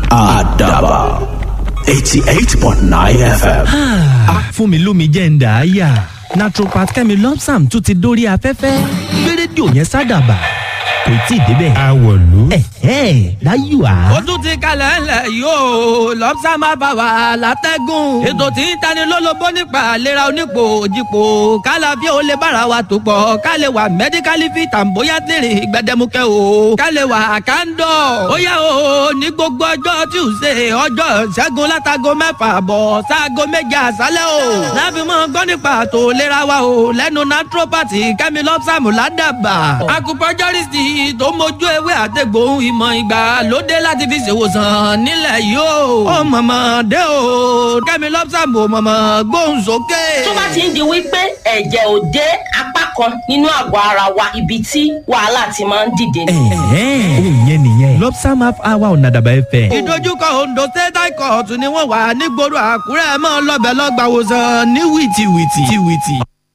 àdàbà eighty eight point nine fm. fún mi lómi jẹ́ ń dà á yà naturopath kẹ́mi lọ́psàm tún ti dórí afẹ́fẹ́ gbé rédíò yẹn sádàbà kò tí ì débẹ̀. àwọ̀lú. ẹ̀hẹ́ láyò á. ó tún ti kalẹ̀ ńlẹ̀ yóò lọ́pṣà máa bá wa látẹ́gùn. ètò tí ń tani lólobó nípa àlera onípò òjìpò kálá bí ó lè bára wa tó pọ̀ ká lè wà mẹ́díkálì fit and bóyá tèrè gbẹdẹmukẹ́ o ká lè wà kándọ̀. ó yá o ní gbogbo ọjọ́ tuesday ọjọ́ ṣẹ́gun látago mẹ́fà bọ̀ sáago méje àṣálẹ́ o. láfi mọ́ gbọ́ nípa àtò ìlera wa o lẹ́nu naturopathy kẹ́mi lọ́pṣàmù ládàbà. acupuncturist tó mójú ewé àtẹ̀gbò ìmọ̀ ìgbà lóde láti fi ṣèwòsàn nílẹ̀ yìí o. ó mọ̀mọ́ dé o kẹ́mi lọ́pṣàmù mọ̀mọ́ gbóhùn sókè. tó bá ti ń di wípé ẹ̀jẹ̀ ò dé apá kan nínú àgọ́ ara wa ibi tí wàhálà ti máa ń dìde ni. ẹ̀hẹ́ òun yẹn nìyẹn lọ́psàm half hour ọ̀nà àdàbà ẹ̀fẹ̀. ìdojúkọ ondo state high court ni wọ́n wà nígboro àkúrẹ́ mọ́ lọ́bẹ̀ lọ́gbàwòsàn ní wìtìwìtì. wìtìwìtì.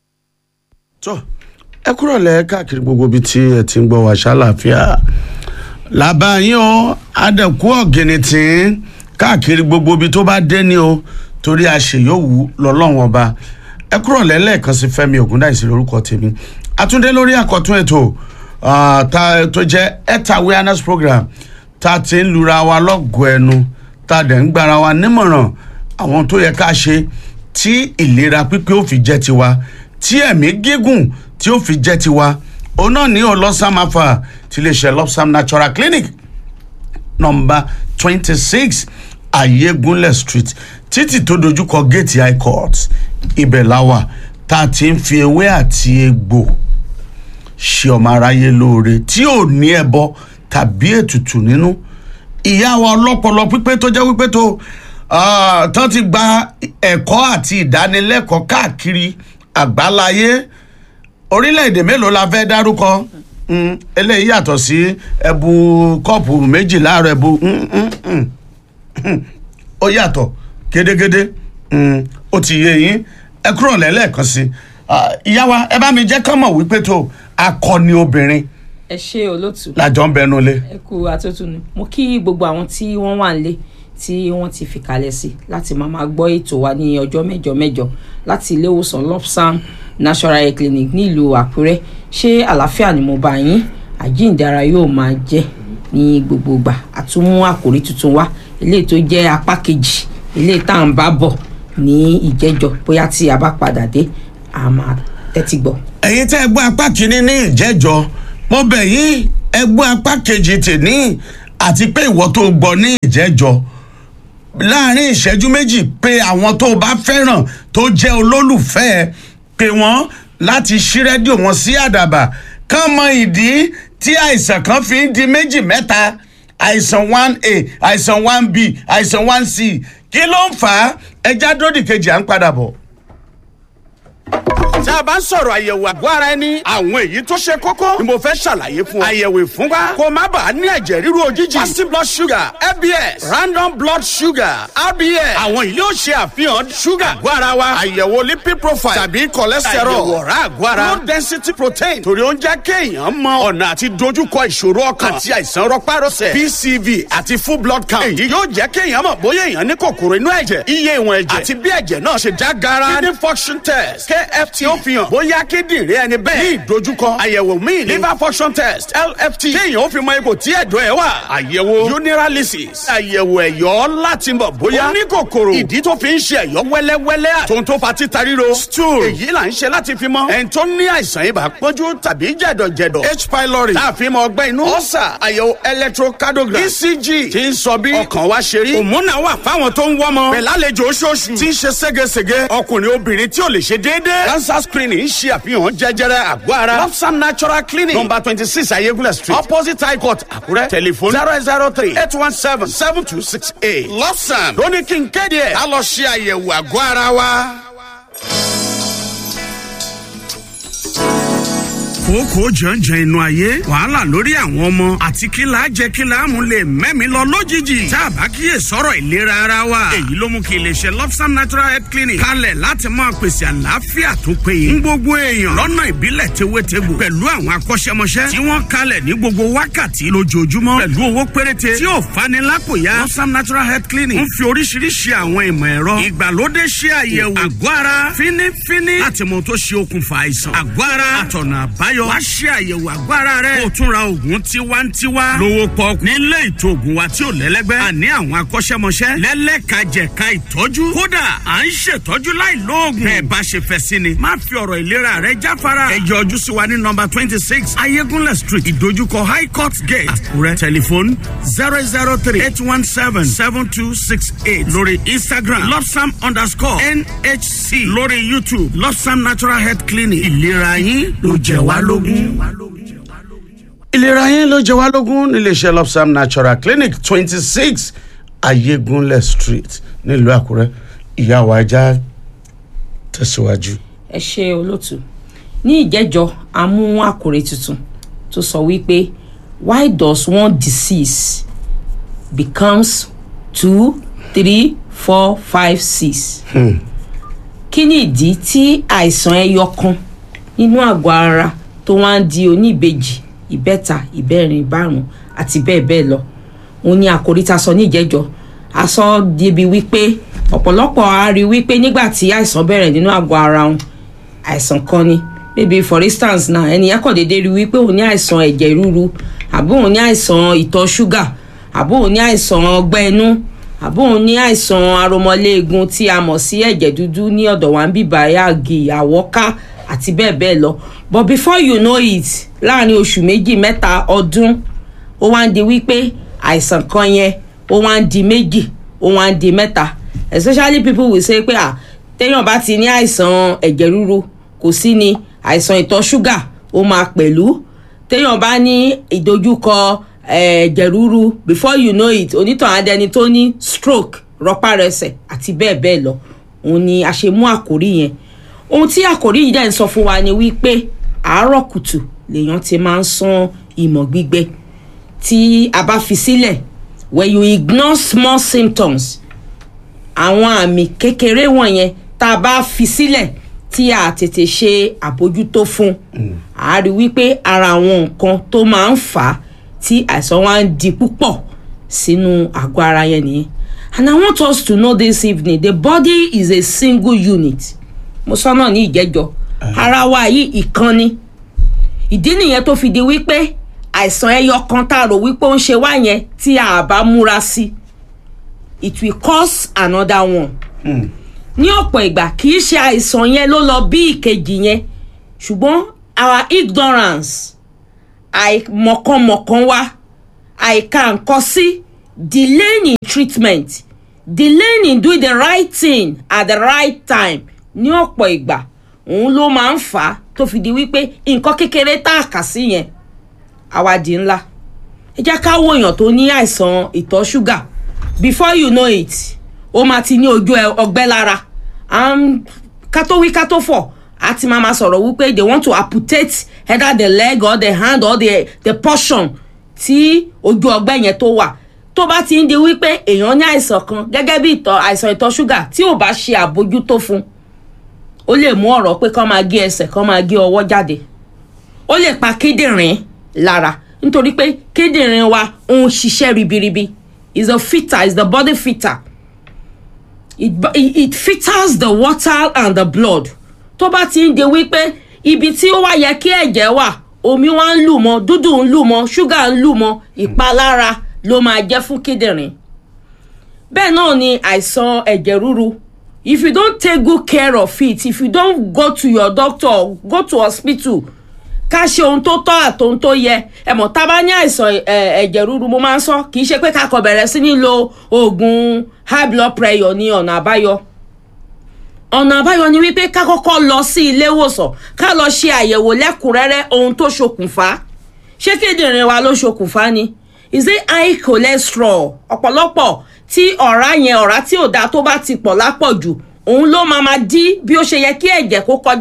tó ẹ kúrò lẹ káàkiri gbogbo ibi tí ẹ ti ń gbọ́ wá ṣàlàáfíà làbá yín o adẹ̀kú ọ̀gìnìtì káàkiri gbogbo ibi tó bá dé ní o torí àṣeyọ̀wù lọ́lọ́wọ́n ọba ẹ kúrò lẹ́lẹ́ẹ̀kan sí fẹ́mi ògúndáìsí lórúkọ tèmi àtúndé lórí àkọ́tún ètò ah, tá- tó jẹ́ health awareness program tá a ti ń lura wa lọ́gọ̀ọ́ ẹnu tá a dẹ̀ ń gbára wa nímọ̀ràn àwọn tó yẹ ká ṣe tí ìlera pípé ó fi jẹ́ tiwa tí ẹ̀mí gígùn tí ó fi jẹ́ tiwa òun náà ní ọlọ́sàm afa ti lè ṣe lọ́sàm natural clinic nọmba twenty six ayégunlẹ̀ street títì tó dojúkọ gate high court ibẹ̀ láwà tá a ti ń fi ewé àti egbò ṣe ọmọ aráyé lóore tí ò ní ẹbọ tàbí ètùtù nínú ìyá wa ọlọ́pọlọ pípé tó jẹ́ wípé tó ah, tán ti gba ẹ̀kọ́ àti ìdánilẹ́kọ̀ọ́ káàkiri àgbáláyé orílẹ̀-èdè mélòó la fẹ́ dárúkọ Mm, eléyìí yàtọ̀ sí ẹbu kọ́ọ̀pù méjì láàárọ̀ ẹbu mm, mm, mm, mm. ó yàtọ̀ gédégédé Mm, ó ti yé yín ẹ kúrò lẹ́lẹ́ẹ̀kan sí Ah, ìyá wa ẹ bá mi jẹ́ kán mọ̀ wípé tó akọni obìnrin ẹ ṣe olótù làjọ ń bẹnu lé. ẹ kú àtúntún mo kí gbogbo àwọn tí wọ́n wà nílé tí wọ́n ti fi kalẹ̀ sí láti máa máa gbọ́ ètò wa ní ọjọ́ mẹ́jọ mẹ́jọ láti ilé ìwòsàn lopsam national health clinic nílùú àkúrẹ́ ṣé àlàáfíà ni mo bá yín àjíǹdára yóò máa jẹ́ ní gbogbo ìgbà àtúmú àkòrí tuntun wá eléyìí tó jẹ́ apá kejì eléyìí tá à ń bá bọ̀ ní ìjẹ́jọ bóyá tí a bá padà dé a máa tẹ́tí gbọ́. ẹ̀yin tẹ́ ẹ gbọ́ apá kìíní ní ìjẹ́jọ́ mo bẹ̀ yín ẹ gbọ́ apá kejì tèní àti pé ìwọ tó gbọ́ ní ìjẹ́jọ́ láàrin ìṣẹ́jú méjì pé àwọn tó o bá fẹ́ràn tó jẹ́ olólùfẹ́ ẹ pé wọ́n láti ṣí rédíò wọn sí àdàbà kán mọ ìdí tí àìsàn kan fi ń di méjì mẹ́ta àìsàn one a àìsàn one b àìsàn one c kí ló ń fà á ẹja dódì kejì à ń padà bọ̀ tá a bá ń sọ̀rọ̀ àyẹ̀wò àgọ́ ara ẹni àwọn èyí tó ṣe kókó ni mo fẹ́ ṣàlàyé fún ọ. àyẹ̀wò ìfúnpá kó má bàa ní ẹ̀jẹ̀ ríru òjijì fasting blood sugar fbs random blood sugar rbs àwọn yìí yóò ṣe àfihàn sugar àgọ́ ara wa àyẹ̀wò lipid profile tàbí cholesterol àyẹ̀wò ọ̀rá àgọ́ ara low density protein torí ó ń jẹ́ kéèyàn mọ ọ̀nà àti dojúkọ ìṣòro ọkàn àti àìsàn rọpárọsẹ̀ pcv àti full blood count èyí yóò jẹ́ kéèyàn mọ̀ bóyá èèyàn ní kòkòrò inú ẹ̀jẹ̀ iye ìwọ̀n ẹ̀jẹ̀ àti bí ẹ̀jẹ̀ náà ṣe já gara kidney function test kft ó fi hàn bóyá kíndìnrín ẹni bẹ́ẹ̀ ní ìdojúkọ àyẹ̀wò míì ní liver function test lft kéèyàn ó fi mọ ipò tí ẹ̀dọ̀ ẹ̀ wà àyẹ̀wò urinalysis àyẹ̀wò ẹ̀yọ́ láti mọ̀ bóyá ó ní kòkòrò ìdí tó fi ń ṣe ẹ̀yọ́ wẹ́lẹ́wẹ́lẹ́ àtòun tó fa títa ríro stool èyí là ń ṣe láti fi mọ ẹni tó ní àìsàn ibà pọ́njú tàbí jẹ̀dọ̀jẹ̀dọ̀ h pylori láàfin mọ ọgbẹ́ inú ọ̀sà àyẹ̀wò electrocardiogram ecg tí ń sọ bí ọkàn wa ṣe rí òmùnà wà fáwọn tó ń wọ́mọ pẹ̀lálejò oṣooṣù tí ń ṣe ségesège ọkùnrin obìnrin tí ò lè ṣe déédéé cancer screening ń ṣe àfihàn jẹjẹrẹ àgọ́ ara lopsam natural clinic number twenty six ayégúnlẹ̀ street opposite high court àkúrẹ́ telephone zero zero three eight one seven seven two six eight lopsam lóní kí n kéde ẹ̀ ká lọ ṣe àyẹ̀wò àgọ́ ara wa. kókó jàǹjàǹ inú ayé wàhálà lórí àwọn ọmọ àti kí là á jẹ kí là á mú lè mẹ́mi lọ lójijì tá a bá kíyè sọ̀rọ̀ ìlera ara wa èyí ló mú kí iléeṣẹ́ lobsam natural health clinic kalẹ̀ láti máa pèsè àlàáfíà tó péye ń gbogbo èèyàn lọ́nà ìbílẹ̀ tewétegbò pẹ̀lú àwọn akọ́ṣẹ́mọṣẹ́ tí wọ́n kalẹ̀ ní gbogbo wákàtí lójoojúmọ́ pẹ̀lú owó péréte tí ò fani lápòyà lobsam natural health clinic ń fi oríṣiríṣi àwọn ìmọ̀ ẹ̀rọ ìgbàlódé ṣe àyẹ̀wò àgọ́ ara fínífíní láti mọ tó ṣe okùnfà àìsàn àgọ́ ara àtọ̀nà àbáyọ wá ṣe àyẹ̀wò àgọ́ ara rẹ kó o tún ra oògùn tiwantiwa lówó pọ́ọ́kú nílé ìtò oògùn wa tí ò lẹ́lẹ́gbẹ́ àní àwọn akọ́ṣẹ́mọṣẹ́ lẹ́lẹ́kajẹ̀ka ìtọ́jú kódà à ń ṣètọ́jú láì lóògùn bẹ́ẹ̀ bá ṣe fẹ́ sí ni má fi ọ̀rọ̀ ìlera rẹ jáfara ẹ yọjú sí wa ní nọmba twenty six ayégúnlẹ̀ street ìdojúkọ high court gate àkúrẹ́ tẹlifóònù zero zero three eight one seven seven two six eight lórí instagram lobsam underscore nhc lórí youtube lobsam natural health clinic ìlera yín ló jẹ wá lógún. ìlera yín ló jẹ wá lógún níléeṣẹ́ lobsam natural clinic twenty six ayégúnlẹ̀ street nílùú àkúrẹ́ ìyàwó ajá tẹ̀síwájú. ẹ ṣe olóòtú ní ìjẹ́jọ́ a mú àkòrè tuntun tó sọ wípé why does one disease becomes two three four five six kí ni ìdí tí àìsàn ẹyọ kan nínú àgọ́ ara tó wá ń di oníbejì ìbẹ́ta ìbẹ́rin ìbárùn àti bẹ́ẹ̀ bẹ́ẹ̀ lọ òun ni àkòrí ta sọ ní ìjẹ́jọ́ a sọ débi wípé ọ̀pọ̀lọpọ̀ a rí wípé nígbà tí àìsàn bẹ̀rẹ̀ nínú àgọ́ ara wọn àìsàn kan ni maybe for instance náà ẹnìyẹn kàn déédéé rí wípé òun ní àìsàn ẹ̀jẹ̀ ríru àbí òun ní àìsàn ìtọ̀ ṣúgà àbí òun ní àìsàn ọgbẹ́ inú àbí òun ní àìsàn aromọléegun tí a mọ̀ sí ẹ̀jẹ̀ dúdú ní ọ̀dọ̀ wa ń bíbá yàgì àwọ́ká àti bẹ́ẹ̀ bẹ́ẹ̀ lọ but before you know it láàrin oṣù méjì mẹ́ta ọdún ó wá ń di wípé àìsàn kan yẹn ó wá ń di méjì ó wá ń di mẹ́ta especially people will say pé ah téèyàn bá ti ní àìsàn ẹ̀jẹ̀ ríru kò sí ni àìsàn ìtọ̀ ṣúgà ó máa pẹ̀lú téèyàn bá ní ìdojúkọ ẹ̀jẹ̀ ríru before you know it onítàn adẹni tó ní stroke rọpárẹsẹ̀ àti bẹ́ẹ̀ bẹ́ẹ̀ lọ òun ni a ṣe mú àkórí yẹn ohun tí àkórí yìí dẹ̀ ń sọ fún wa ni wípé àárọ̀ kùtù lèèyàn ti máa ń sán ìmọ̀ gbígbẹ tí a bá fi sílẹ̀ when you ignore small symptoms àwọn àmì kékeré wọ̀nyẹn tá a bá fi sílẹ̀ tí a tètè ṣe àbójútó fún a rí wípé ara àwọn nǹkan tó máa ń fà á tí àìsàn wa ń di púpọ̀ sínú àgọ́ ara yẹn nìyẹn and i want us to know this evening the body is a single unit mo sọ náà ní ìjẹ́jọ́ ara wa yìí ìkan ni ìdí nìyẹn tó fi di wípé àìsàn ẹyọ kan tá a rò wípé ó ń ṣe wá yẹn tí a bá múra sí it will cause another one. ní ọ̀pọ̀ ìgbà kì í ṣe àìsàn yẹn ló lọ bí ìkejì yẹn ṣùgbọ́n our ignorance àìmọ̀kànmọ̀kàn wa àìka nǹkan sí delaying in treatment delaying in doing the right thing at the right time ní ọ̀pọ̀ ìgbà òun ló máa ń fà á tó fi di wípé nǹkan kékeré tá a kà sí yẹn àwàdì ńlá ẹ jẹ́ ká wo èèyàn tó ní àìsàn ìtọ̀ ṣúgà before you know it ó máa ti ní ojú ọgbẹ́ lára ká tó wí ká tó fọ̀ á ti máa ma sọ̀rọ̀ wípé they want to amputate either the leg or the hand or the, the portion tí ojú ọgbẹ́ yẹn tó wà tó bá ti ń di wípé èèyàn ní àìsàn kan gẹ́gẹ́ bí ìtọ̀ àìsàn ìtọ̀ ṣúgà tí ò bá ṣe àbójútó fún ó lè mú ọ̀rọ̀ pé kán máa gé ẹsẹ̀ kán máa gé ọwọ́ jáde ó lè pa kíndìnrín lára nítorí pé kíndìnrín wa ń ṣiṣẹ́ ribiribi is a filter is the body filter it, it, it filters the water and the blood tó bá ti ń di wípé ibi tí ó wá yẹ kí ẹ̀jẹ̀ wà omi wá ń lù mọ́ dúdú ń lù mọ́ ṣúgà ń lù mọ́ ìpalára ló máa jẹ́ fún kíndìnrín bẹ́ẹ̀ náà ni àìsàn ẹ̀jẹ̀ ríru if you don't take good care of it if you don't go to your doctor go to hospital ká ṣe ohun tó tọ́ àtohun tó yẹ ẹ mọ̀ tá a bá ní àìsàn ẹ̀jẹ̀ ríru mo máa ń sọ kì í ṣe pé ká kọ bẹ̀rẹ̀ sí ní lo oògùn high blood pressure ní ọ̀nà àbáyọ ọ̀nà àbáyọ ni wípé ká kọ́kọ́ lọ sí ilé ìwòsàn ká lọ ṣe àyẹ̀wò lẹ́kùnrẹ́rẹ́ ohun tó ṣokùnfà ṣé kíndìnrín wa ló ṣokùnfà ni is it high cholesterol ọ̀pọ̀lọpọ̀ tí ọ̀rá yẹn ọ̀rá tí ò dáa tó bá ti pọ̀ lápọ̀jù òun ló máa ma dí bí ó ṣe yẹ kí ẹ̀jẹ̀ kó kọjá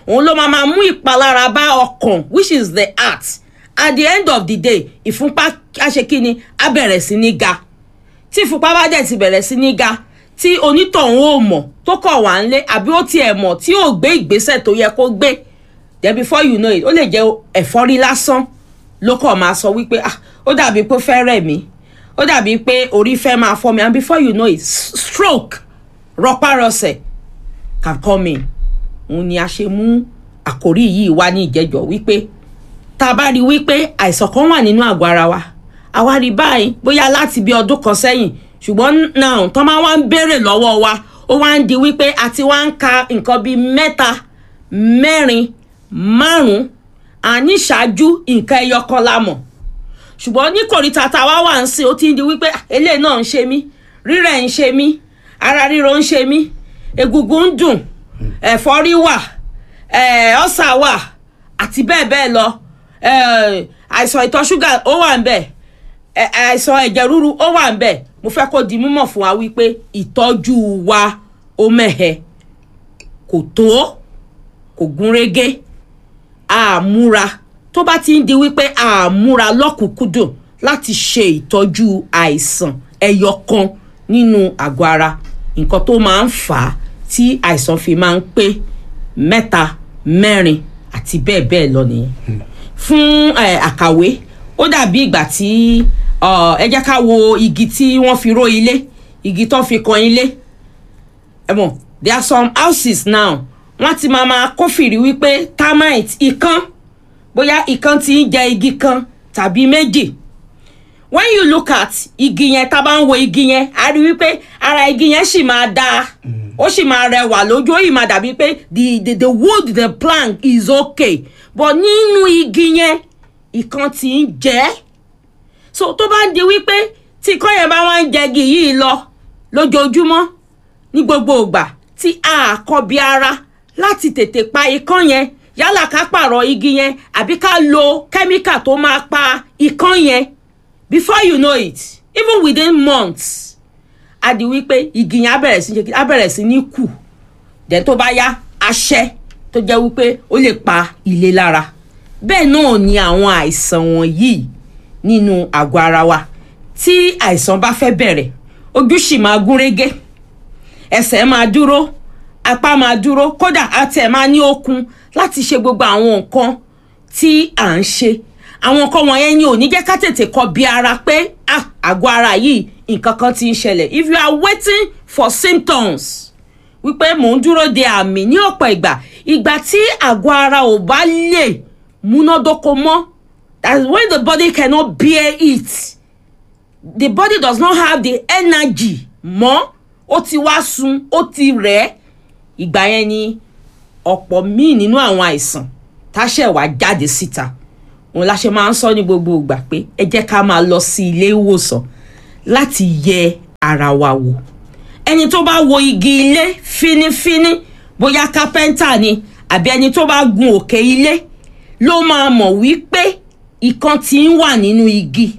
òun ló máa máa mú ìpalára bá ọkàn which is the heart at the end of the day ìfúnpá aṣekíni á bẹ̀rẹ̀ sí ní ga tí ìfúnpá bá dẹ̀ ti bẹ̀rẹ̀ sí ní ga tí onítọ̀hún ò mọ̀ tó kọ̀ wá ń lé àbí ó tiẹ̀ mọ̀ tí ò gbé ìgbésẹ̀ tó yẹ kó gbé then before you know it ó lè jẹ́ ẹ̀fọ́rí lásán ló kọ̀ máa sọ wípé ah ó dàbí pé ó fẹ́ rẹ̀ mí ó dàbí pé orí fẹ́ máa fọ́ mi and before you know it s- stroke rọpárọsẹ̀ can come in òun ni a ṣe mú àkórí yìí wá ní ìjẹ́jọ́ wípé tá a bá rí wípé àìsàn kan wà nínú àgọ́ ara wa àwa rí báyìí bóyá láti bí ọdún kan sẹ́yìn ṣùgbọ́n náà tán máa wá ń béèrè lọ́wọ́ wa ó wá ń di wípé a ti wá ń ka nǹkan bíi mẹ́ta mẹ́rin márùn-ún àní ṣáájú nǹkan ẹyọ kan la mọ̀ ṣùgbọ́n ní kòríta tá a wá wà ń sìn ó ti ń di wípé "Ah, eléyìí náà ń ṣe mí rírẹ̀ ń ṣe mí ara ríro ń ṣe mí egungun ń dùn ẹ̀fọ́rí wà eh, ọ̀sà wà àti bẹ́ẹ̀ bẹ́ẹ̀ lọ eh, àìsàn ìtọ̀ ṣúgà ó wà ń bẹ̀ eh, àìsàn ẹ̀jẹ̀ ríru ó wà ń bẹ̀ mo fẹ́ kó di mímọ̀ fún wa wípé ìtọ́jú wa ó mẹ̀hẹ̀ kò tó kò gúnrégé àmúra tó bá ti ń di wípé àmúra lọ́kùnkúndùn láti ṣe ìtọ́jú àìsàn ẹyọ kan nínú àgọ́ ara nǹkan tó máa ń fà á tí àìsàn fi máa ń pé mẹ́ta mẹ́rin àti bẹ́ẹ̀ bẹ́ẹ̀ lọ nìyẹn fún eh, àkàwé ó dàbí ìgbà tí uh, ẹ jẹ́ ká wo igi tí wọ́n fi ró ilé igi tó fi kan ilé ẹ mọ̀ there are some houses now wọ́n ti máa máa kófìrí wípé termite ikán bóyá ikán ti ń jẹ igi kan tàbí méjì when you look at igi yẹn tá a bá ń wo igi yẹn a rí wípé ara igi yẹn sì máa dáa ó sì máa rẹwà lójú ó yìí máa dàbí pé the the the wood the plank is okay but nínú igi yẹn ikán ti ń jẹ ẹ́ so tó bá ń di wípé tí ikán yẹn bá wá ń jẹgi yìí lọ lójoojúmọ́ ní gbogbo ìgbà tí a kọbi ara láti tètè pa ikán yẹn yálà ká pààrọ̀ igi yẹn àbí ká lo kẹ́míkà tó máa pa ikán yẹn before you know it even within months a di wípé igi yẹn á bẹ̀rẹ̀ sí á bẹ̀rẹ̀ sí ní kù dẹ̀ tó bá yá aṣẹ́ tó jẹ́ wípé ó lè pa ilé lára bẹ́ẹ̀ náà ni àwọn àìsàn wọ̀nyí nínú àgọ́ ara wa tí àìsàn bá fẹ́ bẹ̀rẹ̀ ojú sì máa gún régé ẹsẹ̀ máa dúró apá máa dúró kódà àtẹ̀ máa ní okun láti ṣe gbogbo àwọn nǹkan tí à ń ṣe àwọn nǹkan wọ̀nyẹn ni ò ní jẹ́ ká tètè kọ bí ara pé ah àgọ́ ara yìí nǹkan kan ti ń ṣẹlẹ̀ if you are waiting for symptoms wípé mò ń dúró de àmì ní ọ̀pọ̀ ìgbà ìgbà tí àgọ́ ara ò bá lè múnádóko mọ́ that's when the body cannot bear it the body does not have the energy mọ́ ó ti wá sun ó ti rẹ̀ ẹ́ ìgbà yẹn ni ọ̀pọ̀ míì nínú àwọn àìsàn táṣẹ̀ wá jáde síta òun la ṣe máa ń sọ ní gbogbo ìgbà pé ẹ jẹ́ ká máa lọ sí ilé ìwòsàn láti yẹ ara wa wò ẹni tó bá wo igi ilé fínífíní bóyá kápẹ́ńtà ni àbí ẹni tó bá gun òkè ilé ló máa mọ̀ wípé ìkan tí ń wà nínú igi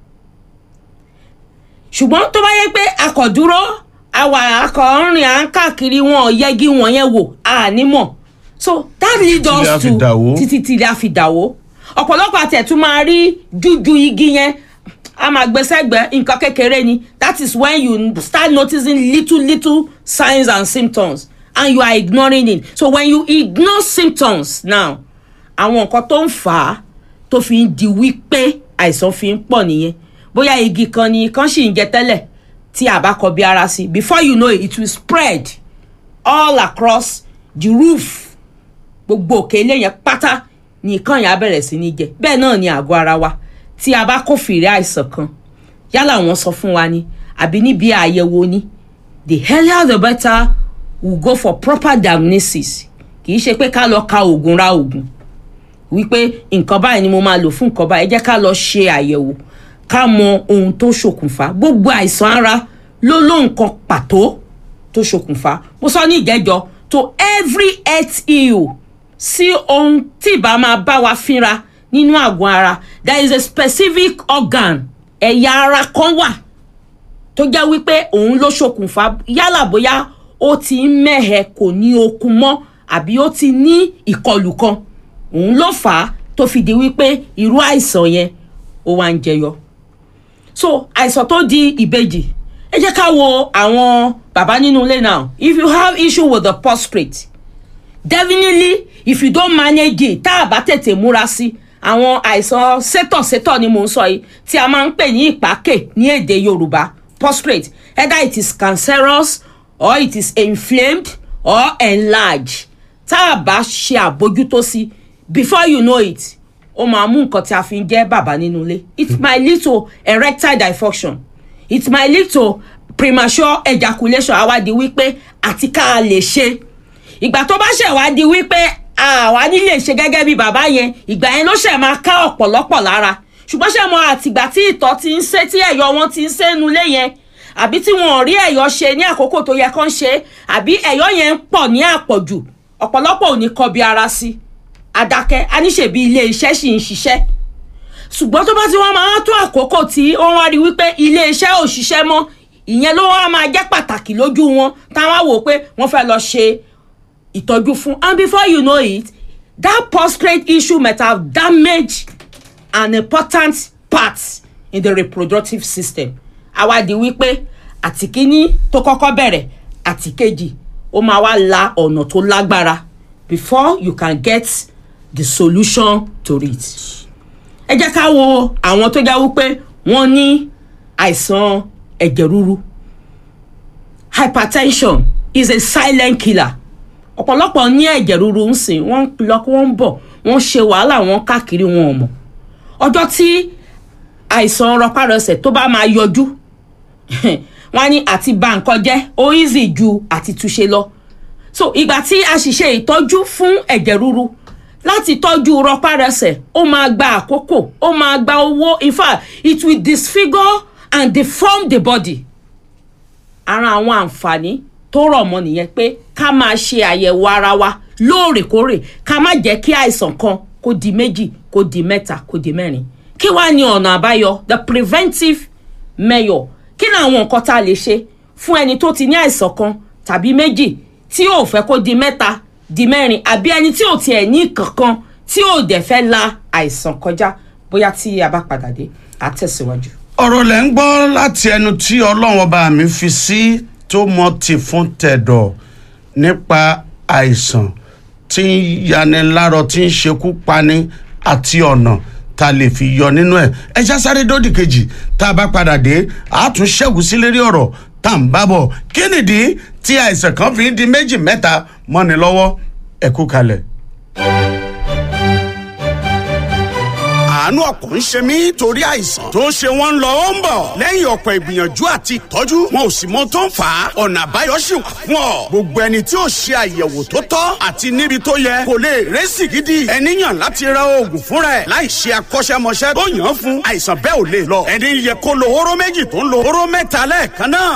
ṣùgbọ́n tó bá yẹ pé akọ̀dúró àwa akọ̀ọ́rìn à ń káàkiri wọn ò yẹgi wọn yẹn wò àní mọ̀ so that lead Tílé á us fi to dàwó. títí tí ilé á fi dàwó ọ̀pọ̀lọpọ̀ àtẹ̀tún máa rí jújú igi yẹn a máa gbé sẹ́gbẹ̀ẹ́ nǹkan kékeré ni that is when you start noticing little little signs and symptoms and you are ignoring it so when you ignore symptoms now àwọn nǹkan tó ń fà á tó fi ń di wípé àìsàn fi ń pọ̀ nìyẹn bóyá igi kan ni kan sì ń jẹ tẹ́lẹ̀ tí a bá kọ bí ara sí before you know it it will spread all across the roof gbogbo òkè ilé yẹn pátá ni nǹkan yẹn á bẹ̀rẹ̀ sí ní jẹ bẹ́ẹ̀ náà ni àgọ́ ara wa tí a bá kófìrí àìsàn kan yálà wọ́n sọ fún wa ni àbí níbi àyẹ̀wò ni the earlier the better we go for proper diagnosis kì í ṣe pé ká lọ ka oògùn ra oògùn wípé nǹkan báyìí ni mo máa lò fún nǹkan báyìí ẹ jẹ́ ká lọ ṣe àyẹ̀wò ká mọ ohun tó ṣokùnfà gbogbo àìsàn ara ló ló nǹkan pàtó tó ṣokùnfà mo sọ ní ìjẹ́jọ́ to every health ill sí ohun tí ìbá máa bá wa fínra nínú àgọ́ ara there is a specific organ ẹ̀yà ara kan wà tó jẹ́ wípé òun ló ṣokùnfà yálà bóyá ó ti ń mẹ́hẹ̀ kò ní okun mọ́ àbí ó ti ní ìkọlù kan òun ló fà á tó fi di wípé irú àìsàn yẹn ó wá ń jẹyọ so àìsàn tó di ìbejì ẹ jẹ́ ká wo àwọn bàbá nínú ilé now if you have issue with the prostate definitely if you don't manage it tá a bá tètè múra sí àwọn àìsàn sétọ̀sétọ̀ ni mò ń sọ yìí tí a máa ń pè ní ìpákè ní èdè yorùbá prostate either it is cancerous or it is inflamed or enlarged tá a bá ṣe àbójútó sí before you know it ó máa mú nǹkan tí a fi ń jẹ́ bàbá nínú ilé it might lead to erectile dysfunction it might lead to premature ejaculation àwa di wípé àti ká a lè ṣe ìgbà tó bá ṣẹ̀ wá di wípé àwa nílé ṣe gẹ́gẹ́ bí bàbá yẹn ìgbà yẹn ló ṣẹ̀ máa ká ọ̀pọ̀lọpọ̀ lára ṣùgbọ́n ṣe mọ àtìgbà tí ìtọ̀ ti ń ṣe tí ẹ̀yọ̀ wọn ti ń ṣe nu ilé yẹn àbí tí wọn ò rí ẹ̀yọ̀ ṣe ní àkókò tó yẹ kán ṣe àbí ẹ̀yọ̀ yẹn ń pọ̀ ní àpọ̀jù ọ̀pọ̀lọpọ̀ ò ní kọbi ara sí adákẹ́ aníṣèbí ilé iṣẹ́ sì ń ṣiṣẹ́ ṣùgbọ́n tó bá ti wọ́n máa tó àkókò tí wọ́n wá rí wípé ilé iṣẹ́ ò ṣiṣẹ́ mọ́ ìyẹn ló wá máa jẹ́ pàtàkì lójú wọn táwọn wò pé wọ́n fẹ́ lọ ṣe ìtọ́jú fún and before you know it that prostate issue might have damaged an important part in the reproductive system àwa di wípé àtìkíní tó kọ́kọ́ bẹ̀rẹ̀ àtìkejì ó máa wá la ọ̀nà tó lágbára before you can get the solution to it. ẹ jẹ́ ká wo àwọn tó jẹ́ wípé wọ́n ní àìsàn ẹ̀jẹ̀ ríru hypertension is a silent killer ọ̀pọ̀lọpọ̀ ní ẹ̀jẹ̀ ríru ń sìn wọ́n ń lọ wọ́n ń bọ̀ wọ́n ṣe wàhálà wọn káàkiri wọn ò mọ̀ ọjọ́ tí àìsàn rọpárọsẹ̀ tó bá máa yọjú wọ́n á ní àti bà nǹkan jẹ́ ó easy ju àti túnṣe lọ so ìgbà tí a sì ṣe ìtọ́jú fún ẹ̀jẹ̀ ríru láti tọ́jú rọpárọsẹ̀ ó máa gba àkókò ó máa gba owó in fact it will disfigure and deform the body ara àwọn àǹfààní tó rọ̀ mọ́ nìyẹn pé ká máa ṣe àyẹ̀wò ara wa lóòrèkóòrè ká má jẹ́ kí àìsàn kan kó di méjì kó di mẹ́ta kó di mẹ́rin kí wàá ní ọ̀nà àbáyọ the preventive measure kí ni àwọn nǹkan tá a lè ṣe fún ẹni tó ti ní àìsàn kan tàbí méjì tí ò fẹ́ kó di mẹ́ta di mẹ́rin àbí ẹni tí ò tiẹ̀ ní kankan tí ò dẹ̀ fẹ́ la àìsàn kọjá bóyá tí a bá padà dé á tẹ̀síwájú. ọ̀rọ̀ lẹ́ ń gbọ́ láti ẹnu tí ọlọ́run ọba mi fi sí tó mọ tì fún tẹ̀dọ̀ nípa àìsàn tí ń yanilárọ tí ń ṣekú pani àti ọ̀nà tá a lè fi yọ nínú ẹ̀ ẹ já sáré dódì kejì tá a bá padà dé a tún ṣẹ́gun sí lérí ọ̀rọ̀ tá à ń bá bọ̀ kí nìdí tí àìsàn kan fi ń di méjì mẹ́ta mọ́ni lọ́wọ́ ẹ kú kalẹ̀. àánú ọ̀pọ̀ ń ṣe mí torí àìsàn tó ń ṣe wọ́n ń lọ ó ń bọ̀ lẹ́yìn ọ̀pọ̀ ìgbìyànjú àti ìtọ́jú wọn ò sì mọ tó ń fà á ọ̀nà àbáyọ sì wà fún ọ gbogbo ẹni tí ò ṣe àyẹ̀wò tó tọ́ àti níbi tó yẹ kò lè rẹ́sì gidi ẹni yàn láti ra oògùn fúnra ẹ̀ láì ṣe akọ́ṣẹ́mọṣẹ́ tó yàn án fún àìsàn bẹ́ẹ̀ ò lè lọ ẹni yẹ kó lo hóró méjì tó ń lo hóró mẹ́ta lẹ́ẹ̀kan náà